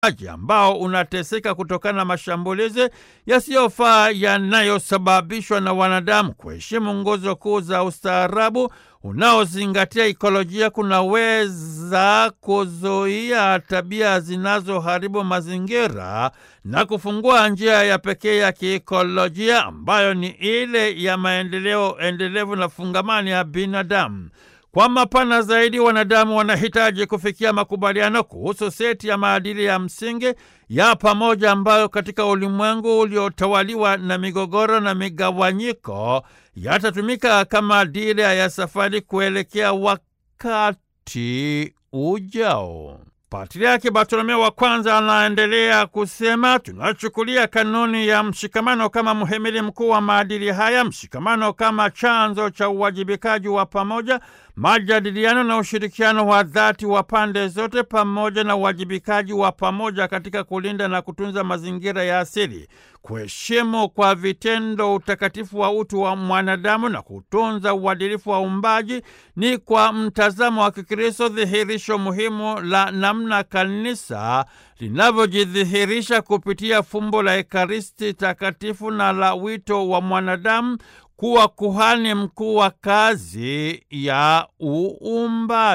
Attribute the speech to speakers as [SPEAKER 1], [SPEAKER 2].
[SPEAKER 1] ambao unateseka kutokana na mashambulizi yasiyofaa yanayosababishwa na wanadamu. Kuheshimu nguzo kuu za ustaarabu unaozingatia ikolojia kunaweza kuzuia tabia zinazoharibu mazingira na kufungua njia ya pekee ya kiikolojia ambayo ni ile ya maendeleo endelevu na fungamani ya binadamu. Kwa mapana zaidi, wanadamu wanahitaji kufikia makubaliano kuhusu seti ya maadili ya msingi ya pamoja ambayo katika ulimwengu uliotawaliwa na migogoro na migawanyiko yatatumika kama dira ya safari kuelekea wakati ujao. Patriaki Bartolomeo wa kwanza anaendelea kusema, tunachukulia kanuni ya mshikamano kama mhimili mkuu wa maadili haya, mshikamano kama chanzo cha uwajibikaji wa pamoja, majadiliano na ushirikiano wa dhati wa pande zote, pamoja na uwajibikaji wa pamoja katika kulinda na kutunza mazingira ya asili, kuheshimu kwa vitendo utakatifu wa utu wa mwanadamu na kutunza uadilifu wa uumbaji ni kwa mtazamo wa Kikristo dhihirisho muhimu la namna kanisa linavyojidhihirisha kupitia fumbo la Ekaristi takatifu na la wito wa mwanadamu kuwa kuhani mkuu wa kazi ya uumbaji.